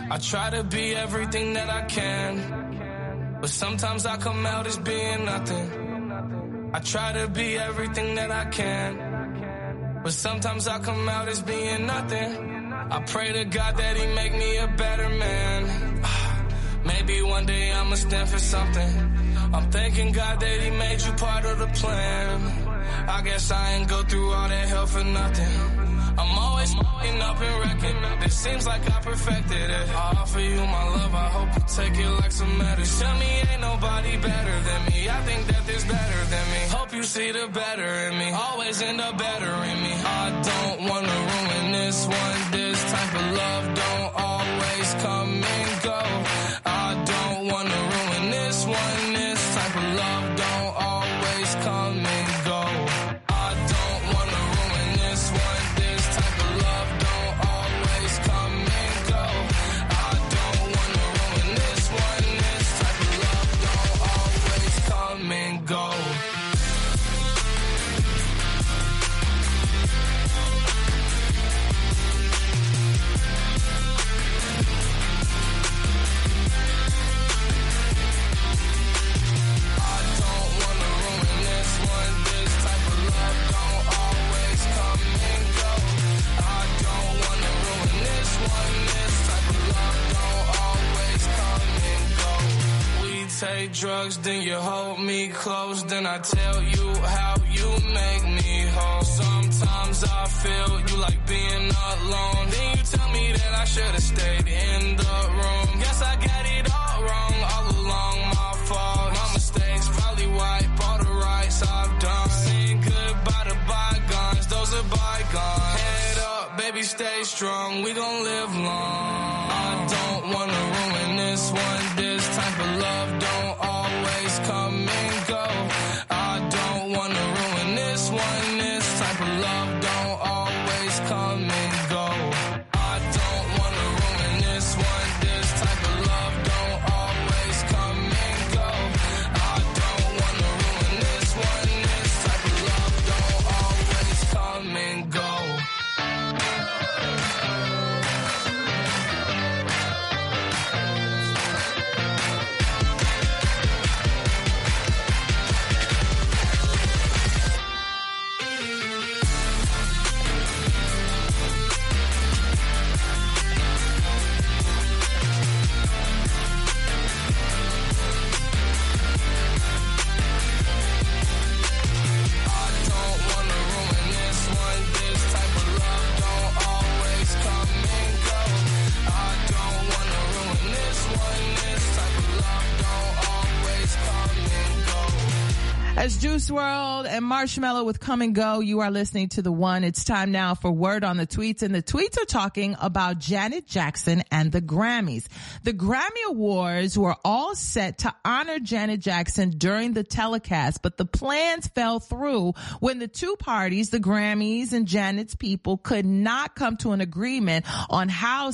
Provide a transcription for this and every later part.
I try to be everything that I can, but sometimes I come out as being nothing. I try to be everything that I can, but sometimes I come out as being nothing. I pray to God that He make me a better man. Maybe one day I'ma stand for something. I'm thanking God that He made you part of the plan. I guess I ain't go through all that hell for nothing. I'm always f***ing up and wrecking. It seems like I perfected it. I offer you my love, I hope you take it like some medicine. Tell me ain't nobody better than me. I think that there's better than me. Hope you see the better in me. Always end up better in me. I don't wanna ruin this one. This type of love don't always come and go. I don't wanna ruin this one. This type of love don't always come and go. I don't wanna ruin this one. This type of love don't always come and go. I don't wanna ruin this one. This type of love don't always come and go. I don't wanna ruin this one. This type of love don't always come and go. I don't wanna ruin this one. This type of love don't always come and go. We take drugs, then you hold me close, then I tell you how you make me whole. Sometimes I feel you like being alone. Then you tell me that I should have stayed in the room. Guess I got it all wrong all along. My fault, my mistakes probably wipe all the rights I've done. Saying goodbye to bygones, those are bygones. Head up, baby, stay strong. We gon' live long. I don't wanna ruin this one. This type of love don't always come and go. I don't wanna ruin this one. This type of love don't always come and go. I don't wanna ruin this one. This type of love don't always come and go. I don't wanna ruin this one. This type of love don't always come and go. I don't wanna ruin this one. This type of love don't always come and go. I don't wanna ruin this one. This type of love don't always come and go. As Juice World and Marshmallow with Come and Go, you are listening to the one. It's time now for word on the tweets and the tweets are talking about Janet Jackson and the Grammys. The Grammy Awards were all set to honor Janet Jackson during the telecast, but the plans fell through when the two parties, the Grammys and Janet's people could not come to an agreement on how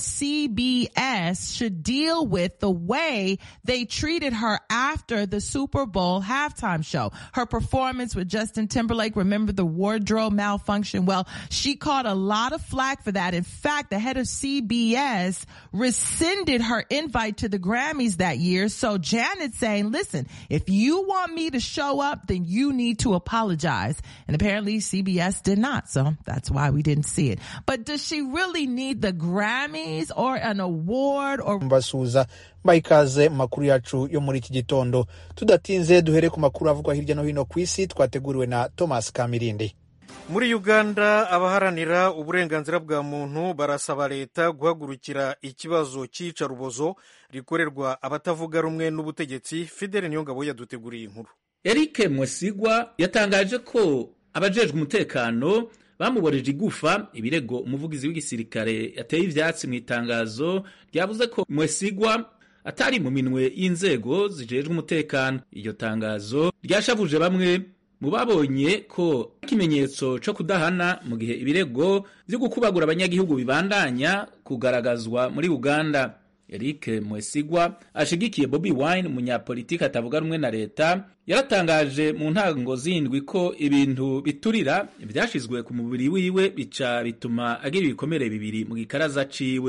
CBS should deal with the way they treated her after the Super Bowl halftime show. Her performance with Justin Timberlake, remember the wardrobe malfunction? Well, she caught a lot of flack for that. In fact, the head of CBS rescinded her invite to the Grammys that year. So Janet's saying, listen, if you want me to show up, then you need to apologize. And apparently CBS did not. So that's why we didn't see it. But does she really need the Grammys or an award or mbasuhuza mbaha ikaze mu makuru yacu yo muri iki gitondo tudatinze duhere ku makuru avugwa hirya no hino ku isi twateguriwe na thomas kamirindi muri uganda abaharanira uburenganzira bwa muntu barasaba leta guhagurukira ikibazo cy'iyicarubozo rikorerwa abatavuga rumwe n'ubutegetsi fidele niyongabo yaduteguriye inkuru Eric Mwesigwa yatangaje ko abajejwe umutekano bamuboreje igufa ibirego umuvugizi w'igisirikare yateye ivyatsi mu itangazo ryavuze ko Mwesigwa atari mu minwe y'inzego zijejwe umutekano iryo tangazo ryashavuje bamwe mu babonye ko ikimenyetso co kudahana mu gihe ibirego vyo gukubagura abanyagihugu bibandanya kugaragazwa muri Uganda Eric Mwesigwa ashigikiye Bobi Wine umunyapolitiki atavuga rumwe na leta yaratangaje mu ntango zindwi ko ibintu biturira vyashizwe ku mubiri wiwe bica bituma agira ibikomere bibiri mu gikaraza ciwe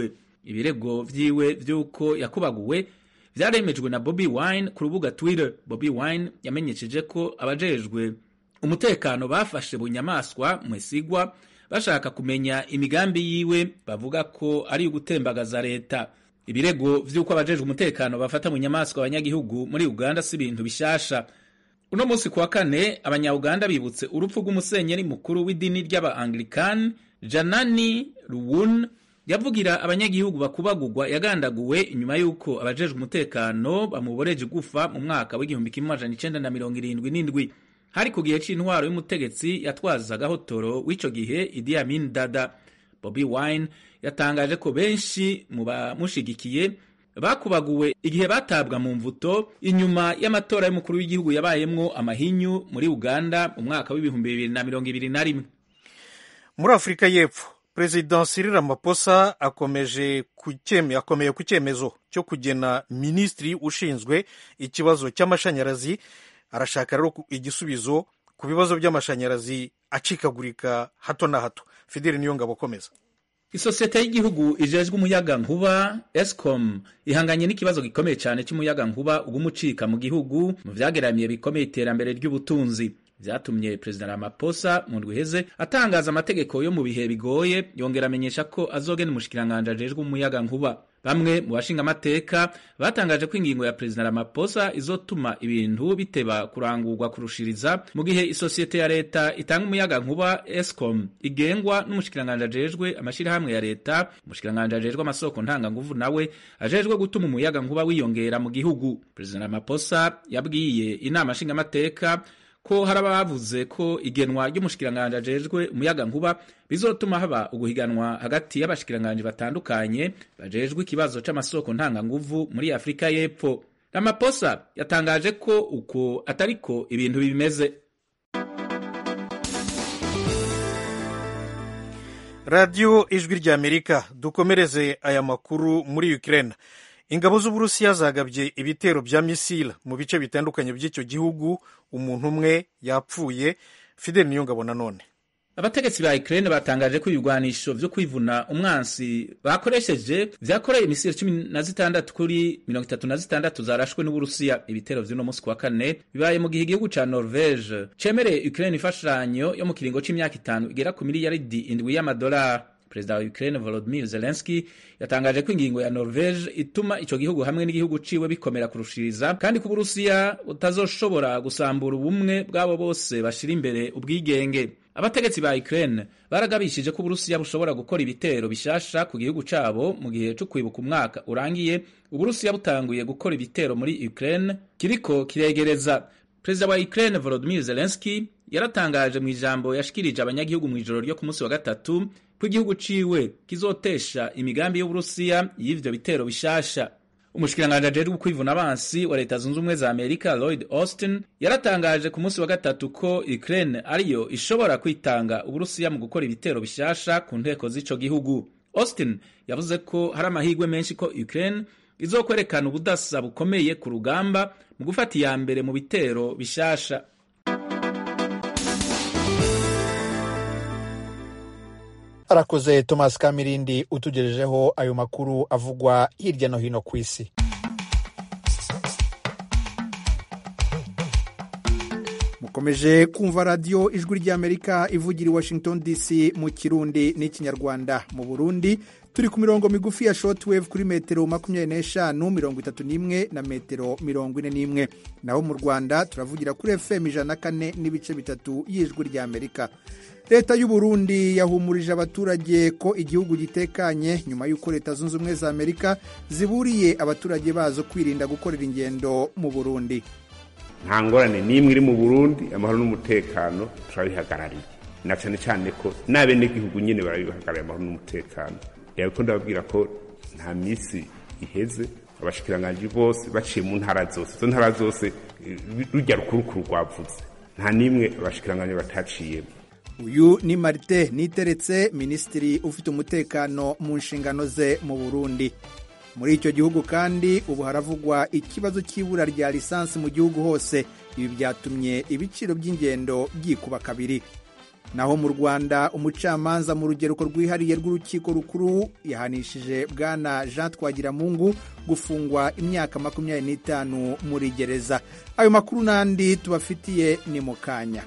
ibirego vyiwe vy'uko yakubaguwe vyaremejwe na Bobi Wine ku rubuga Twitter. Bobi Wine yamenyesheje ko abajejwe umutekano bafashe bunyamaswa Mwesigwa bashaka kumenya imigambi yiwe bavuga ko ari ugutembagaza leta. Ibirego vy'uko abajejwe umutekano bafata bunyamaswa abanyagihugu muri Uganda si ibintu bishasha. Uno musi kuwa kane abanya-Uganda bibutse urupfu rw'umusenyeri mukuru w'idini ry'aba-Anglican Janani Ruwun yavugira abanyagihugu bakubagurwa yagandaguwe inyuma y'uko abajejwe umutekano bamuboreje gufa mu mwaka w'igihumbi kimwe amajana icenda na mirongo irindwi n'indwi hari ku gihe c'intwaro y'umutegetsi yatwazaga hotoro w'ico gihe Idi Amin Dada. Bobi Wine yatangaje ko benshi mu bamushigikiye bakubaguwe igihe batabwa mu mvuto inyuma y'amatora y'umukuru w'igihugu yabayemwo amahinyu muri Uganda mu mwaka w'ibihumbi bibiri na mirongo ibiri na rimwe. muri afurika y'epfo perezida Cyril Ramaphosa akomeje kucyeme akomeye ku cyemezo cyo kugena minisitiri ushinzwe ikibazo cy'amashanyarazi arashaka rero igisubizo ku bibazo by'amashanyarazi acikagurika hato na hato fideli niyo ngabo akomeza Isosiyete y'igihugu ijejwe umuyaga nkuba Escom ihanganye n'ikibazo gikomeye cyane cy'umuyaga nkuba ugumucika mu gihugu mu vyageramiye bikomeye iterambere ry'ubutunzi vyatumye perezida Ramaphosa mu ndwi iheze atangaza amategeko yo mu bihe bigoye yongera amenyesha ko azogena umushikiranganje ajejwe umuyaga nkuba bamwe mu bashinga amateka batangaje ko ingingo ya perezida Ramaphosa izotuma ibintu biteba kurangurwa kurushiriza mu gihe isosiyete ya leta itanga umuyaga nkuba Escom igengwa n'umushikiranganje ajejwe amashirahamwe ya leta umushikiranganje ajejwe amasoko ntanganguvu nawe ajejwe gutuma umuyaga nkuba wiyongera mu gihugu perezida Ramaphosa yabwiye inama nshinga amateka ko hari abavuze ko igenwa ry'umushikiranganje ajejwe umuyaga nkuba bizotuma haba uguhiganwa hagati y'abashikiranganje batandukanye bajejwe ikibazo c'amasoko ntanganguvu muri Afrika y'Epfo. Ramaphosa yatangaje ko uko atariko ibintu bimeze. radiyo ijwi ry'amerika dukomereze aya makuru muri ukraine ingabo z'uburusiya zagabye ibitero bya misile mu bice bitandukanye by'icyo gihugu umuntu umwe yapfuye fideli niyo ngabo nanone abategetsi ba Ukraine batangaje ko ibigwanisho vyo kwivuna umwansi bakoresheje vyakoreye imisiri cumi na zitandatu kuri mirongo itatu na zitandatu zarashwe n'uburusiya ibitero vy'uno musi kwa kane bibaye mu gihe igihugu ca norvege cemereye Ukraine imfashanyo yo mu kiringo c'imyaka itanu igera ku miliyaridi indwi y'amadolari perezida wa Ukraine Volodymyr Zelensky yatangaje ko ingingo ya Norvege ituma ico gihugu hamwe n'igihugu ciwe bikomera kurushiriza kandi ko Uburusiya butazoshobora gusambura ubumwe bw'abo bose bashira imbere ubwigenge abategetsi ba Ukraine baragabishije ko Uburusiya bushobora gukora ibitero bishasha ku gihugu cabo mu gihe cyo kwibuka umwaka urangiye Uburusiya butanguye gukora ibitero muri Ukraine kiriko kiregereza perezida wa Ukraine Volodymyr Zelensky yaratangaje mu ijambo yashikirije abanyagihugu mu ijoro ryo ku munsi wa gatatu ko igihugu ciwe kizotesha imigambi y'Uburusiya y'ivyo bitero bishasha umushikiranganji ajejwe kwivuna abansi wa leta zunze ubumwe za amerika lloyd austin yaratangaje ku munsi wa gatatu ko ukraine ariyo ishobora kwitanga uburusiya mu gukora ibitero bishasha ku nteko z'ico gihugu austin yavuze ko hari amahirwe menshi ko ukraine izokwerekana ubudasa bukomeye ku rugamba mu gufata iya mbere mu bitero bishasha arakoze thomas kamirindi utugejejeho ayo makuru avugwa hirya no hino ku isi mukomeje kumva radiyo ijwi ry'amerika ivugira i washington dc mu kirundi n'ikinyarwanda mu burundi turi ku mirongo migufi ya shortwave kuri metero makumyabiri n'eshanu mirongo itatu n'imwe na metero mirongo ine n'imwe naho mu rwanda turavugira kuri fm ijana na kane n'ibice bitatu y'ijwi ry'amerika leta y'u Burundi yahumurije abaturage ko igihugu gitekanye nyuma y'uko leta zunze ubumwe za amerika ziburiye abaturage bazo kwirinda gukorera ingendo mu burundi nta ngorane n'imwe iri mu burundi amahoro n'umutekano turabihagarariye na cyane cyane ko n'abenegihugu nyine barabihagarariye amahoro n'umutekano reba ko ndababwira ko nta minsi iheze abashikiranganji bose baciye mu ntara zose izo ntara zose rujya rukurukuru rwavuze nta n'imwe abashikiranganji bataciyemo uyu ni marite niteretse minisitiri ufite umutekano mu nshingano ze mu burundi muri icyo gihugu kandi ubu haravugwa ikibazo cy'ibura rya lisansi mu gihugu hose ibi byatumye ibiciro by'ingendo byikuba kabiri naho mu rwanda umucamanza mu rugereko rwihariye rw'urukiko rukuru yahanishije bwana jean twagiramungu gufungwa imyaka makumyabiri n'itanu muri gereza ayo makuru n'andi tubafitiye ni mu kanya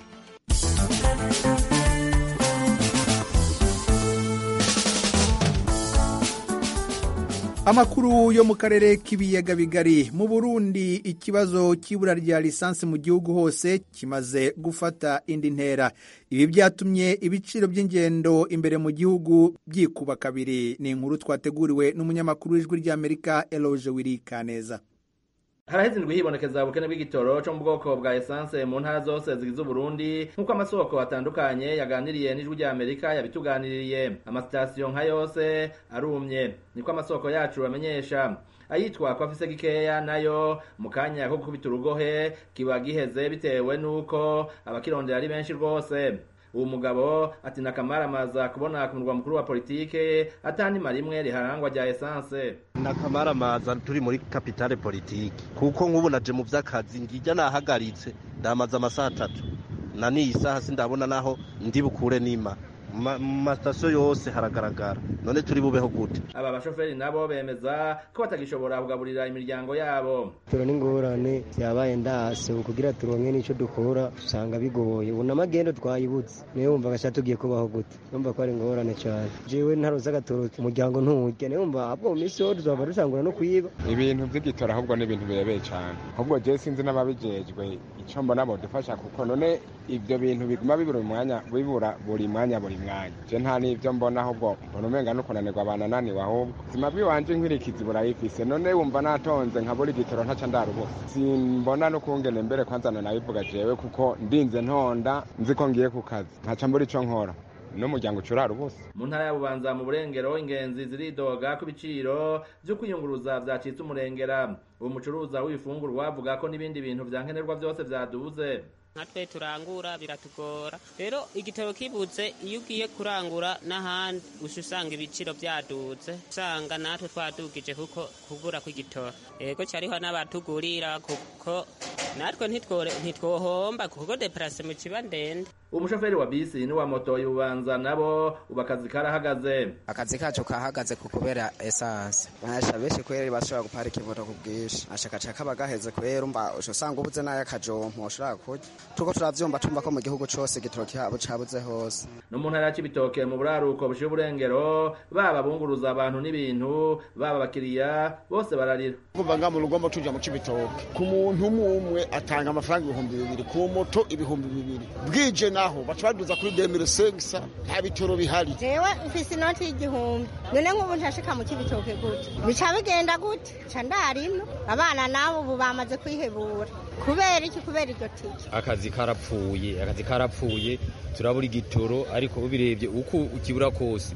amakuru yo mu karere k'ibiyaga bigari mu burundi ikibazo cy'ibura rya lisansi mu gihugu hose kimaze gufata indi ntera ibi byatumye ibiciro by'ingendo imbere mu gihugu byikuba kabiri ni inkuru twateguriwe n'umunyamakuru w'ijwi ry'amerika eloge wirikaneza haraheze indwi hibonekeza ubukene bw'igitoro cyo mu bwoko bwa esanse mu ntara zose zigize uburundi nk'uko amasoko atandukanye yaganiriye n'ijwi rya amerika yabituganiriye amasitasiyo nka yose arumye niko amasoko yacu amenyesha ayitwa ko afise gikeya nayo mu kanya ko gukubita urugohe kiba giheze bitewe n'uko abakirondera ari benshi rwose uwo mugabo ati nakamaramaza kubona ku murwa mukuru wa politike atanima rimwe riharangwa rya esanse nakamaramaza turi muri kapitale politike kuko nk'ubu naje mu vy'akazi ngijya nahagaritse ndamaze amasaha atatu na n'iyi saha sindabona naho ndi bukure nima mu masitasiyo yose haragaragara none turi bubeho gute aba bashoferi nabo bemeza ko batagishobora kugaburira imiryango yabo turo n'ingorane yabaye ndase kugira turonke n'ico dukora usanga bigoye ubu n'amagendo twayibutse niyo wumva gasha tugiye kubaho gute numva ko ari ingorane cane jewe ntaroza agatoro umuryango nturya niyo wumva ahubwo mu minsi yo tuzaba dusangura no kwiba ibintu vy'igitora ahubwo ni ibintu birebeye cane ahubwo je sinzi n'ababijejwe ico mbona bodufasha kuko none ivyo bintu biguma bibura umwanya bibura buri mwanya buri mwanya je nta n'ivyo mbona ahubwo mbona umenga no kunanirwa banananiwe ahubwo ubuzima bwiwanje nkirikizi burayifise none wumva natonze nkabura igitoro ntaca ndarubusa simbona no kungene mbere kwanza nanabivuga jewe kuko ndinze ntonda nzi ko ngiye ku kazi ntaca mbura ico nkora n'umuryango ucurara ubusa mu ntara ya bubanza mu burengero ingenzi ziridoga ko ibiciro vyo kwiyunguruza vyacitse umurengera uwo mucuruza w'ibifungurwa avuga ko n'ibindi bintu vya nkenerwa vyose vyaduze natwe turangura biratugora rero igitoro kibuze iyo ugiye kurangura n'ahandi uca usanga ibiciro byaduze usanga natwe twadugije kuko kugura kw'igitoro yego cyariho n'abatugurira kuko natwe ntitwohomba kuko deparase mu kiba ndende umushoferi wa bisi n'uwa moto y'ubanza nabo ubu akazi karahagaze akazi kacu kahagaze ku kubera esanse basha benshi kwera bashobora guparika imoto ku bwinshi ashakaca kaba gaheze kwera umva usanga ubuze n'ay'akajompo ushobora kurya tuko turavyumva tumva ko mu gihugu cose igitoro cyabo cabuze hose no mu ntara y'ibitoke mu buraruko bushiye uburengero baba bunguruza abantu n'ibintu baba abakiriya bose bararira kuva nga mu rugombo tuja mu cibitoke ku muntu umwe umwe atanga amafaranga ibihumbi bibiri ku moto ibihumbi bibiri bwije naho baca baduza kuri demire sengisa nta bitoro bihari jewe mfise inoti y'igihumbi none nk'ubu ntashika mu cibitoke gute bica bigenda gute ca ndarino abana nabo ubu bamaze kwihebura kubera iki kubera iryo tike akazi karapfuye akazi karapfuye turabura igitoro ariko ubirebye uko ukibura kose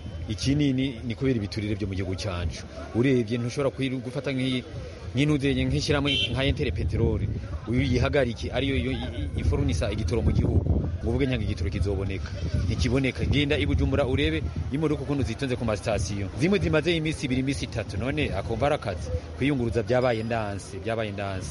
ikinini ni kubera ibiturire byo mu gihugu cyacu urebye ntushobora gufata nk'intuzenye nk'ishyirahamwe nka entere peteroli uyu yihagarike ariyo ifurunisa igitoro mu gihugu ngo uvuge nyanga igitoro kizoboneka ntikiboneka genda ibujumbura urebe imodoka ukuntu zitonze ku masitasiyo zimwe zimaze iminsi ibiri iminsi itatu none akumva ari akazi kwiyunguruza byabaye ndanse byabaye ndanse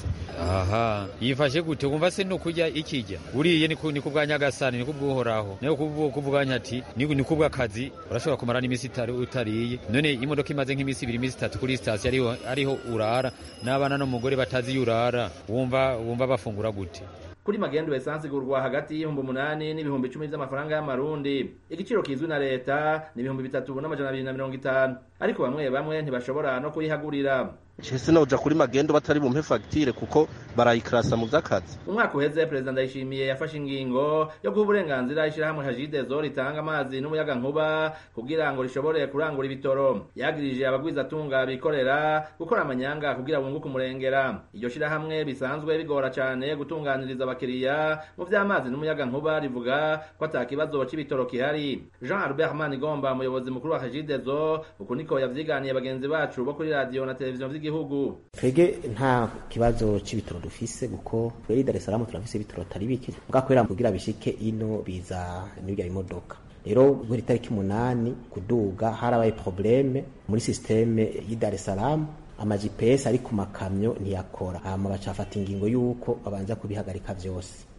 aha yifashe gute wumva se no kurya ikijya uriye ni ku bwa nyagasani ni ku bw'uhoraho nayo kuvuga ati ni ku bw'akazi urashobora kumara n'iminsi utariye none imodoka imaze nk'iminsi ibiri iminsi itatu kuri sitasiyo ariho ariho urara n'abana n'umugore batazi iyo urara wumva wumva bafungura gute kuri magendu esansi igurwa hagati y'ibihumbi umunani n'ibihumbi icumi by'amafaranga y'amarundi igiciro kizwi na leta ni ibihumbi bitatu n'amajana abiri na mirongo itanu ariko bamwe bamwe ntibashobora no kuyihagurira Chese noja kuri magendo batari bumpe fagitire kuko barayikarasa mu vy'akazi umwaka uheze perezida ndayishimiye yafashe ingingo yo guha uburenganzira ishyirahamwe hajidezo ritanga amazi n'umuyaga nkuba kugira ngo rishobore kurangura ibitoro yagirije abagwizatunga bikorera gukora amanyanga kugira bunguke umurengera iryo shyirahamwe bisanzwe bigora cyane gutunganiriza abakiriya mu vy'amazi n'umuyaga nkuba rivuga ko ata kibazo c'ibitoro kihari jean albert manigomba umuyobozi mukuru wa hajidezo uku niko yavyiganiye bagenzi bacu bo kuri radiyo na televiziyo vy'igihugu twebwe nta kibazo c'ibitoro dufise kuko twebwe Dar es Salaam turafise ibitoro atari bike bwakwera kugira bishike ino biza n'ibya imodoka rero buri tariki umunani kuduga harabaye probleme muri systeme y'i Dar es Salaam ama GPS ari ku makamyo ntiyakora hama bacafata ingingo yuko babanza kubihagarika vyose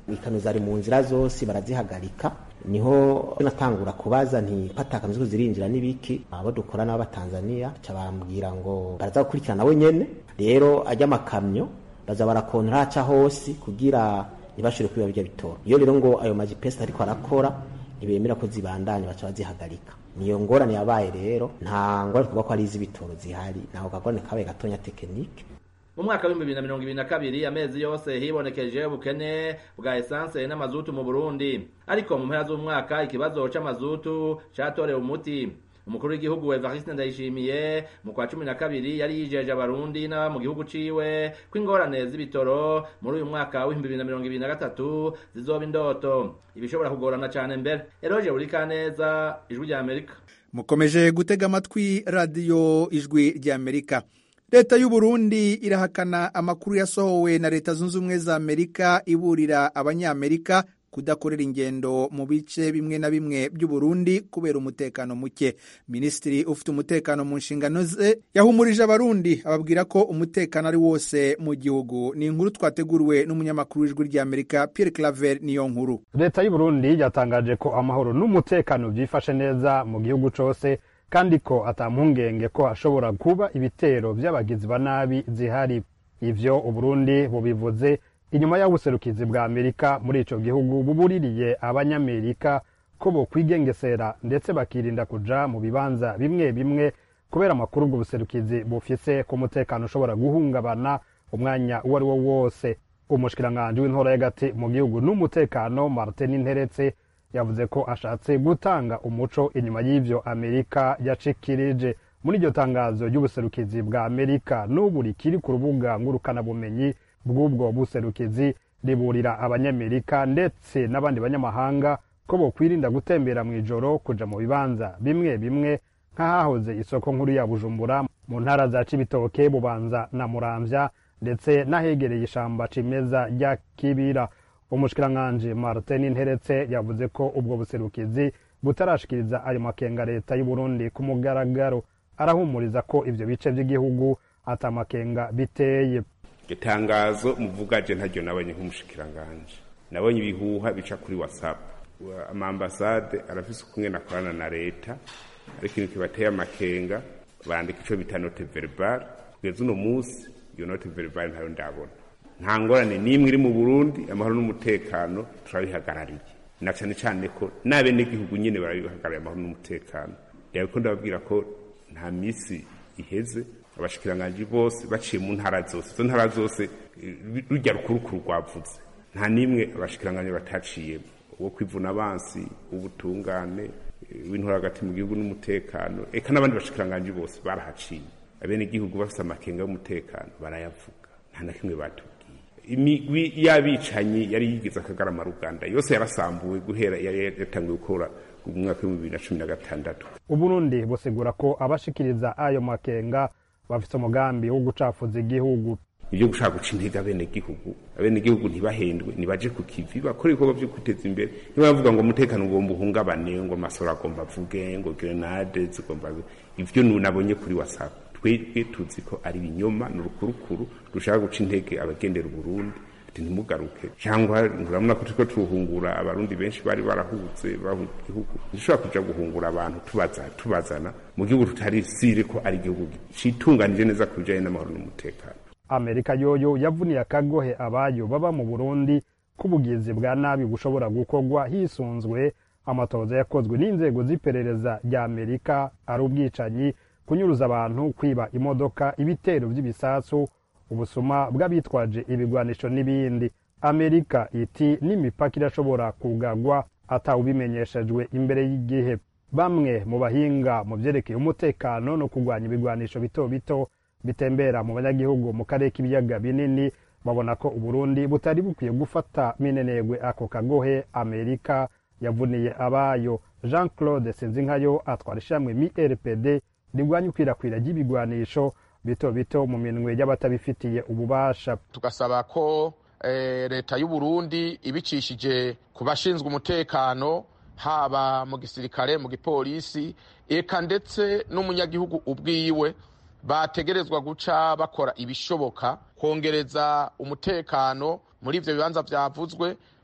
ikano zari mu nzira zose barazihagarika niho natangura kubaza nti patakano ziko zirinjira n'ibiki abo dukorana b'abatanzaniya ca bambwira ngo baraza gukurikirana we nyene rero ajya amakamyo baza barakontora aca hose kugira ntibashobore kwiba birya bitoro iyo rero ngo ayo majipesi ariko arakora ntibemera ko zibandanya baca bazihagarika niyo ngorane yabaye rero nta ngorane kuvuga ko ari iz'ibitoro zihari ntaho kagorane kabaye gatonya tekinike mu mwaka w'ibihumbi bibiri na mirongo ibiri na kabiri amezi yose hibonekeje ubukene bwa esanse n'amazutu mu burundi ariko mu mpera z'umwaka ikibazo c'amazutu catorewe umuti umukuru w'igihugu evariste ndayishimiye mu kwa cumi na kabiri yari yijeje abarundi n'aba mu gihugu ciwe ko ingorane z'ibitoro muri uyu mwaka w'ibihumbi bibiri na mirongo ibiri na gatatu zizoba indoto ibishobora kugorana cane mbere eroje burikaneza ijwi rya amerika mukomeje gutega amatwi radiyo ijwi ry'amerika leta y'u Burundi irahakana amakuru yasohowe na leta zunze ubumwe za amerika iburira abanyamerika kudakorera ingendo mu bice bimwe na bimwe by'u Burundi kubera umutekano muke minisitiri ufite umutekano mu nshingano ze yahumurije abarundi ababwira ko umutekano ari wose mu gihugu ni inkuru twateguriwe n'umunyamakuru w'ijwi ry'amerika Pierre Claver niyo nkuru leta y'u Burundi yatangaje ko amahoro n'umutekano byifashe neza mu gihugu cose kandi ko atampungenge ko hashobora kuba ibitero by'abagizi ba nabi zihari ivyo uburundi bubivuze inyuma y'ubuserukizi bwa amerika muri ico gihugu bubuririye abanyamerika ko bokwigengesera ndetse bakirinda kuja mu bibanza bimwe bimwe kubera amakuru ubwo buserukizi bufise ko umutekano ushobora guhungabana umwanya uwo ari wo wose umushikiranganji w'intora y'agati mu gihugu n'umutekano martin nteretse yavuze ko ashatse gutanga umuco inyuma y'ivyo amerika yacikirije muri iryo tangazo ry'ubuserukizi bwa amerika n'ubu rikiri ku rubuga ngurukanabumenyi bw'ubwo buserukizi riburira abanyamerika ndetse n'abandi banyamahanga ko bokwirinda gutembera mu ijoro kuja mu bibanza bimwe bimwe nk'ahahoze isoko nkuru ya bujumbura mu ntara za cibitoke bubanza na muramvya ndetse n'ahegereye ishamba cimeza rya kibira umushikiranganji martin nteretse yavuze ko ubwo buserukizi butarashikiriza ayo makenga leta y'uburundi ku mugaragaro arahumuriza ko ivyo bice vy'igihugu atamakenga biteye itangazo muvugaje ntaryo nabonye nk'umushikiranganji nabonye ibihuha bica kuri whatsapp amambasade arafise ukumwe akorana na leta ariko ikintu kibateye amakenga bandika ico bita note verbal kugeza uno munsi iyo note verbal ntayo ndabona nta ngorane n'imwe iri mu burundi amahoro n'umutekano turabihagarariye na cane cane ko n'abenegihugu nyene barabihagarariye amahoro n'umutekano rero ko ndababwira ko nta misi iheze abashikiranganji bose baciye mu ntara zose izo ntara zose rujya rukurukuru rwavuze nta n'imwe abashikiranganji bataciyemo uwo kwivuna abansi ubutungane w'intora hagati mu gihugu n'umutekano eka n'abandi bashikiranganji bose barahaciye abenegihugu bafite amakenga y'umutekano barayavuga nta na kimwe batubwiye imigwi y'abicanyi yari yigize akagarama ruganda yose yarasambuwe guhera yari yatanguye gukora mu mwaka w'ibihumbi bibiri na cumi na gatandatu uburundi busigura ko abashikiriza ayo makenga bafite umugambi wo gucafuza igihugu ibyo gushaka guca intege abenegihugu abenegihugu ntibahendwe nibaje ku kivi bakora ibikorwa byo kwiteza imbere ntibavuga ngo umutekano ugomba uhungabane ngo amasoro agomba avuge ngo grenade zigomba ivyo nunabonye kuri whatsapp twebwe tuzi ko ari ibinyoma ni urukurukuru rushaka guca intege abagendera uburundi ati ntimugaruke cyangwa urabona ko turiko turuhungura abarundi benshi bari barahutse bahunga igihugu ntidushobora kuja guhungura abantu tubaza tubazana mu gihugu tutari sire ko ari igihugu citunganije neza ku bijanye n'amahoro n'umutekano amerika yoyo yavuniye akagohe abayo baba mu burundi ko ubugizi bwa nabi bushobora gukorwa hisunzwe amatoza yakozwe n'inzego z'iperereza rya amerika ari ubwicanyi kunyuruza abantu kwiba imodoka ibitero by'ibisasu ubusuma bw'abitwaje ibigwanisho n'ibindi amerika iti n'imipaka irashobora kugagwa atawubimenyeshejwe imbere y'igihe bamwe mu bahinga mu vyerekeye umutekano no kurwanya ibigwanisho bito bito bitembera mu banyagihugu mu karere k'ibiyaga binini babona ko uburundi butari bukwiye gufata minenegwe ako kagohe amerika yavuniye abayo jean claude sinzinkayo atwara ishamwe mi rpd rigwanya ikwirakwira ry'ibigwanisho bito bito mu minwe y'abatabifitiye ububasha tugasaba ko eh, leta y'u Burundi ibicishije ku bashinzwe umutekano haba mu gisirikare mu gipolisi eka ndetse n'umunyagihugu ubwiwe bategerezwa guca bakora ibishoboka kongereza umutekano muri ivyo bibanza vyavuzwe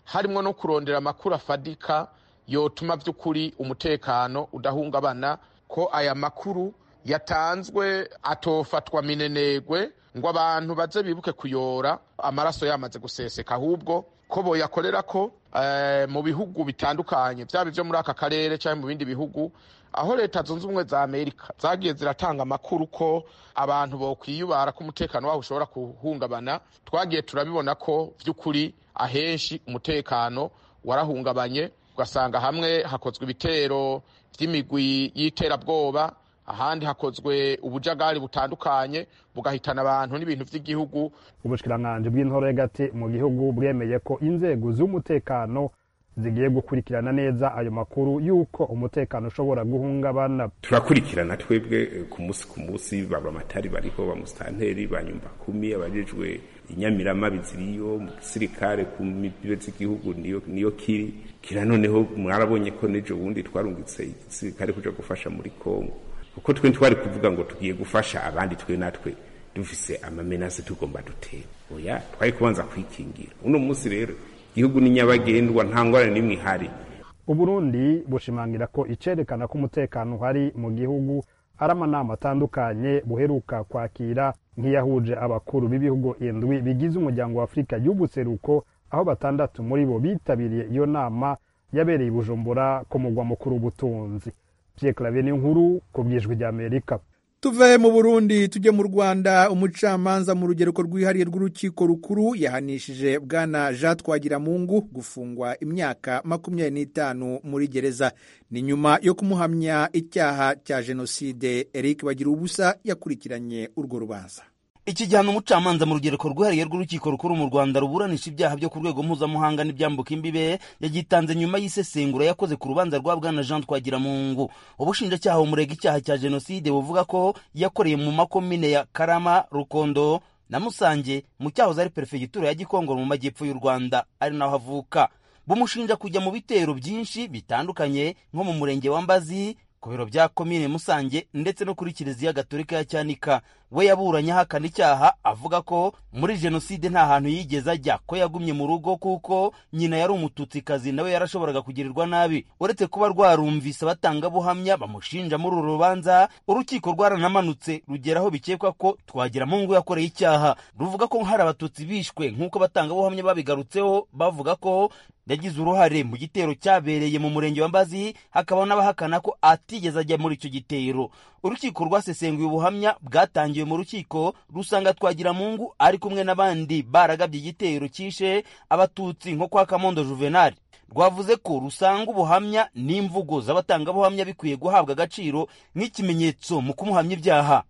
harimo no kurondera amakuru afadika yotuma by'ukuri umutekano udahungabana ko aya makuru yatanzwe atofatwa minenegwe ngo abantu baze bibuke kuyora amaraso yamaze guseseka ahubwo ko boyakorera ko mu bihugu bitandukanye byaba ibyo muri aka karere cyangwa mu bindi bihugu aho leta zunze ubumwe za amerika zagiye ziratanga amakuru ko abantu bokwiyubara ko umutekano wabo ushobora guhungabana twagiye turabibona ko by'ukuri ahenshi umutekano warahungabanye ugasanga hamwe hakozwe ibitero by'imigwi y'iterabwoba ahandi hakozwe ubujagari butandukanye bugahitana abantu n'ibintu by'igihugu ubushikiranganji bw'intoro y'agati mu gihugu bwemeye ko inzego z'umutekano zigiye gukurikirana neza ayo makuru y'uko umutekano ushobora guhungabana turakurikirana twebwe ku munsi ku munsi baba amatari bariho bamusitanteri banyumva kumi abajejwe inyamiramabi ziriyo mu gisirikare ku mibibe z'igihugu niyo niyo kiri kira noneho mwarabonye ko n'ejo bundi twarungitse igisirikare kuja gufasha muri kongo kuko twe twari kuvuga ngo tugiye gufasha abandi twe natwe dufise amamenase tugomba dutera oya twari kubanza kwikingira uno munsi rero igihugu ni nyabagendwa nta ngorane n'imwe ihari uburundi bushimangira ko icerekana ko umutekano uhari mu gihugu ari amanama atandukanye buheruka kwakira nk'iyahuje abakuru b'ibihugu indwi bigize umuryango wa afurika y'ubuseruko aho batandatu muri bo bitabiriye iyo nama yabereye i bujumbura ku mugwa mukuru w'ubutunzi pierre claver n'inkuru ku bwijwi ry'amerika tuve mu burundi tujye mu rwanda umucamanza mu rugereko rwihariye rw'urukiko rukuru yahanishije bwana jean twagiramungu gufungwa imyaka makumyabiri n'itanu muri gereza ni nyuma yo kumuhamya icyaha cya jenoside eric bagira ubusa yakurikiranye urwo rubanza iki gihano umucamanza mu rugereko rwihariye rw'urukiko rukuru mu rwanda ruburanisha ibyaha byo ku rwego mpuzamahanga n'ibyambuka imbibe yagitanze nyuma y'isesengura yakoze ku rubanza rwa bwana jean twagiramungu ubushinjacyaha bumurega icyaha cya jenoside buvuga ko yakoreye mu makomine ya karama rukondo na musange mu cyahoze ari perefegitura ya gikongoro mu majyepfo y'u rwanda ari naho avuka bumushinja kujya mu bitero byinshi bitandukanye nko mu murenge wa mbazi ku biro bya komine musange ndetse no kuri kiliziya gatolika ya cyanika we yaburanye ahakana icyaha avuga ko muri jenoside nta hantu yigeze ajya ko yagumye mu rugo kuko nyina yari umututsikazi nawe yarashoboraga kugirirwa nabi uretse kuba rwarumvise abatangabuhamya bamushinja muri uru rubanza urukiko rwaranamanutse rugeraho bikekwa ko twagiramungu yakoreye icyaha ruvuga ko hari abatutsi bishwe nk'uko abatangabuhamya babigarutseho bavuga ko yagize uruhare mu gitero cyabereye mu murenge wa mbazi hakaba n'abahakana ko atigeze ajya muri icyo gitero urukiko rwasesenguye ubuhamya bwatangiwe mu rukiko rusanga twagiramungu ari kumwe n'abandi baragabye igitero cyishe abatutsi nko kwa kamondo juvenali rwavuze ko rusanga ubuhamya n'imvugo z'abatangabuhamya bikwiye guhabwa agaciro nk'ikimenyetso mu kumuhamya ibyaha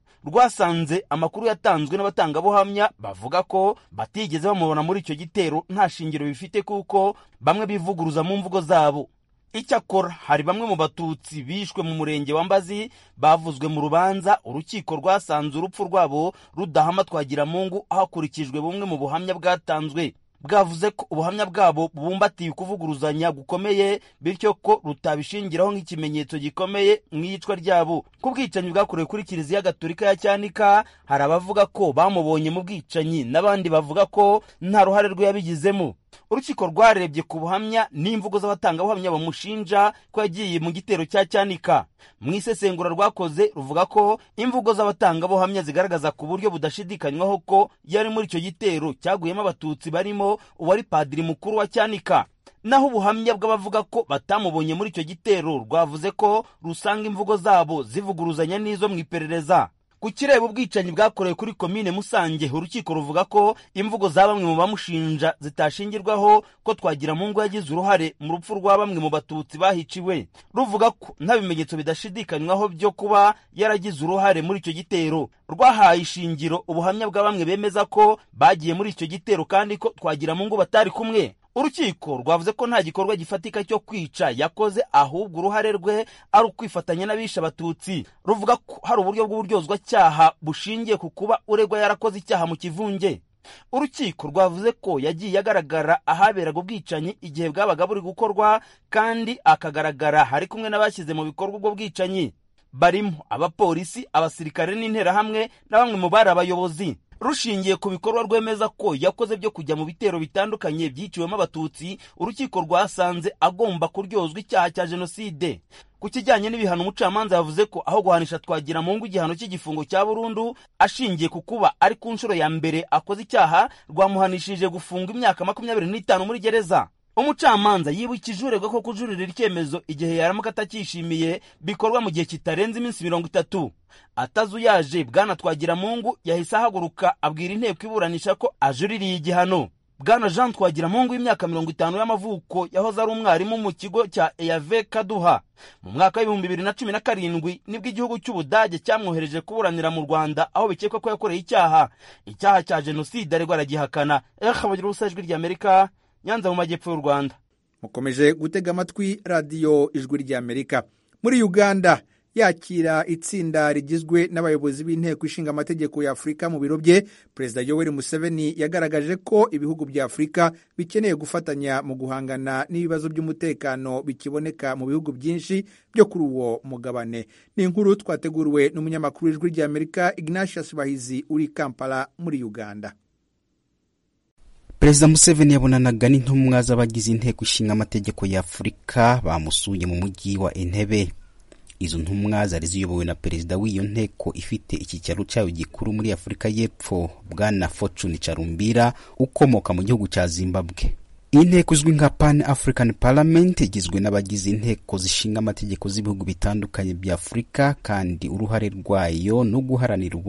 rwasanze amakuru yatanzwe n'abatangabuhamya bavuga ko batigeze bamubona muri icyo gitero nta shingiro bifite kuko bamwe bivuguruza mu mvugo zabo icyakora hari bamwe mu batutsi bishwe mu murenge wa mbazi bavuzwe mu rubanza urukiko rwasanze urupfu rwabo rudahama twagiramungu hakurikijwe bumwe mu buhamya bwatanzwe bwavuze ko ubuhamya bwabo bubumbatiye ukuvuguruzanya gukomeye bityo ko rutabishingiraho nk'ikimenyetso gikomeye mu iyicwa ryabo ku bwicanyi bwakorewe kuri kiliziya gatolika ya cyanika hari abavuga ko bamubonye mu bwicanyi n'abandi bavuga ko nta ruhare rwe yabigizemo urukiko rwarebye ku buhamya n'imvugo z'abatangabuhamya bamushinja ko yagiye mu gitero cya cyanika mu isesengura rwakoze ruvuga ko imvugo z'abatangabuhamya zigaragaza ku buryo budashidikanywaho ko yari muri icyo gitero cyaguyemo abatutsi barimo uwari padiri mukuru wa cyanika naho ubuhamya bw'abavuga ko batamubonye muri icyo gitero rwavuze ko rusanga imvugo zabo zivuguruzanya n'izo mu iperereza ku kireba ubwicanyi bwakorewe kuri komine musange urukiko ruvuga ko imvugo za bamwe mu bamushinja zitashingirwaho ko twagiramungu yagize uruhare mu rupfu rwa bamwe mu batutsi bahiciwe ruvuga ko nta bimenyetso bidashidikanywaho byo kuba yaragize uruhare muri icyo gitero rwahaye ishingiro ubuhamya bwa bamwe bemeza ko bagiye muri icyo gitero kandi ko twagiramungu batari kumwe urukiko rwavuze ko nta gikorwa gifatika cyo kwica yakoze ahubwo uruhare rwe ari ukwifatanya n'abishe abatutsi ruvuga ko hari uburyo bw'uburyozwacyaha bushingiye ku kuba uregwa yarakoze icyaha mu kivunge urukiko rwavuze ko yagiye agaragara ahaberaga ubwicanyi igihe bwabaga buri gukorwa kandi akagaragara hari kumwe n'abashyize mu bikorwa ubwo bwicanyi barimo abapolisi abasirikare n'interahamwe na bamwe mu bari abayobozi rushingiye ku bikorwa rwemeza ko yakoze byo kujya mu bitero bitandukanye byiciwemo abatutsi urukiko rwasanze agomba kuryozwa icyaha cya jenoside ku kijyanye n'ibihano umucamanza yavuze ko aho guhanisha twagira mu ngo igihano cy'igifungo cya burundu ashingiye ku kuba ari ku nshuro ya mbere akoze icyaha rwamuhanishije gufunga imyaka makumyabiri n'itanu muri gereza umucamanza yibukije uregwa ko kujuririra icyemezo igihe yaramuka atacyishimiye bikorwa mu gihe kitarenze iminsi mirongo itatu atazuyaje bwana twagiramungu yahise ahaguruka abwira inteko iburanisha ko ajuririye igihano bwana jean twagiramungu w'imyaka mirongo itanu y'amavuko yahoze ari umwarimu mu kigo cya eyave kaduha mu mwaka w'ibihumbi bibiri na cumi na karindwi nibwo igihugu cy'ubudage cyamwohereje kuburanira mu rwanda aho bikekwa ko yakoreye icyaha icyaha cya jenoside aregwa aragihakana bagira ubusa ijwi ry'amerika nyanza mu majyepfo y'u rwanda mukomeje gutega amatwi radiyo ijwi ry'amerika muri uganda yakira itsinda rigizwe n'abayobozi b'inteko ishinga amategeko ya afurika mu biro bye perezida yoweri museveni yagaragaje ko ibihugu bya afurika bikeneye gufatanya mu guhangana n'ibibazo by'umutekano bikiboneka mu bihugu byinshi byo kuri uwo mugabane ni inkuru twateguriwe n'umunyamakuru w'ijwi ry'amerika ignatius bahizi uri kampala muri uganda perezida museveni yabonanaga n'intumwa z'abagize inteko ishinga amategeko ya afurika bamusuye mu mujyi wa entebe izo ntumwa zari ziyobowe na perezida w'iyo nteko ifite icyicaro cyayo gikuru muri afurika y'epfo bwana fortune charumbira ukomoka mu gihugu cya zimbabwe iyi nteko izwi nka pan african parliament igizwe n'abagize inteko zishinga amategeko z'ibihugu bitandukanye bya afurika kandi uruhare rwayo no guharanira